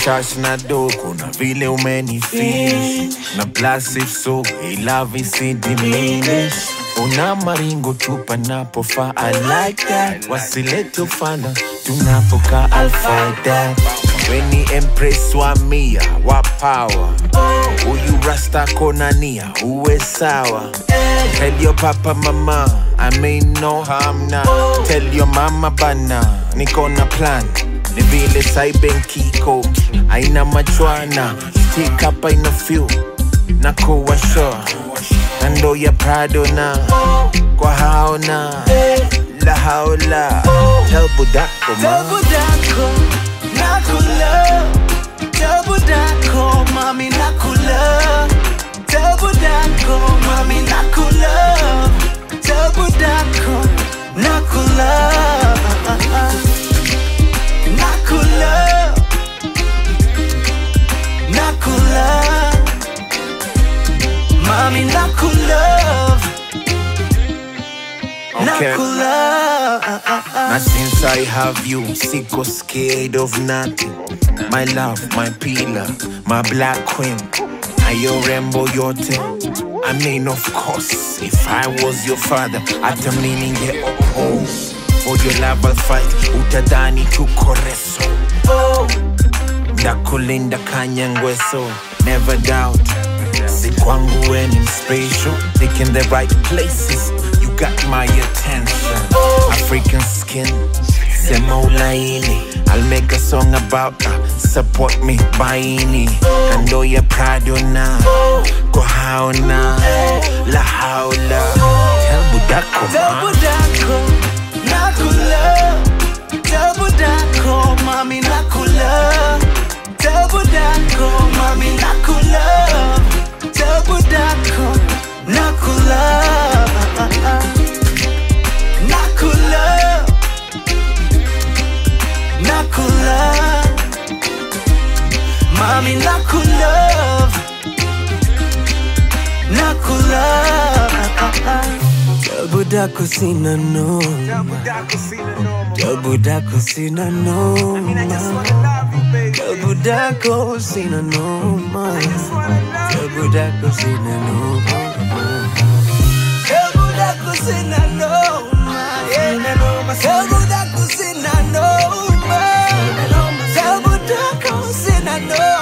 shash na do kuna vile umenifish na plus if so hey, love is diminish una maringo tupa napofa I like that wasilete ufana tunapoka I'll fight that weni empress wa mia wa power huyu rasta konania uwe sawa tell your papa mama I mean no harm now tell your mama bana niko na plan ni vile saibenkiko aina machwana stick up aina few na kuwa sure na ndo ya prado na kwa hao na la haula tell budako ma Double dako, nakula. Double dako, mami nakula. Double dako, mami nakula. Double dako, nakula. Nakula. Nakula. Mami nakula. Okay. Nakula. Now since I have you, sicko scared of nothing. My love, my pillar, my black queen. Are your rainbow yote? I mean, of course, if I was your father, at a meaning get home. For your love I'll fight, utadani tuko reso. Ndakulinda kanyangweso, never doubt. Si kwangu when I'm special, look in the right places. You got my attention. African skin, sema ulaini. I'll make a song about her. Support me, baini. Kando ya Prado na, kwa hao na, la haula. Tell budako Double ma. dako, nakula. Double dako, mami nakula. Double dako, mami nakula. Double dako, nakula. Nakula. Nakula. Mami nakula. Nakula. Double dako sina noma. Double dako sina noma. Double dako sina noma. Double dako sina noma. Double dako sina noma. Double dako sina noma. Double dako sina noma.